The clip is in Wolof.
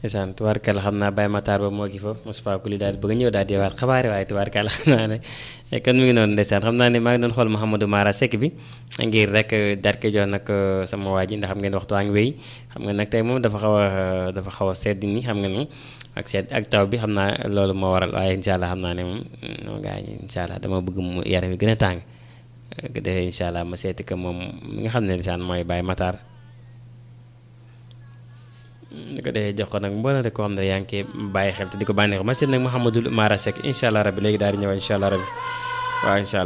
ndeysaan tubaarkàlla xam naa Baye Matar ba moo gi foofu Moustapha Kuli daal bëgg a ñëw daal di waat xabaare waaye tubaarkàlla xam naa ne kon mi ngi noonu ndeysaan xam naa ne maa ngi doon xool Mouhamadou Mara Seck bi ngir rek daal koy jox nag sama waa ji ndax xam ngeen waxtu waa ngi wéy xam nga nag tey moom dafa xaw a dafa xaw a sedd ni xam nga ni ak sedd ak taw bi xam naa loolu moo waral waaye incha allah xam naa ne moom moom gaa yi incha allah dama bëgg mu yaram yi gën a tàng defee incha allah ma seeti ko moom mi nga xam ne ndeysaan mooy Baye Matar li ko defee jox ko nag mboolem rek koo xam ne yaa ngi koy bàyyi xel te di ko bànneexu ma seet nag Mouhamadou Mara Seck incha allah rabbi léegi daal di ñëwaat incha allah rabbi waaw incha allah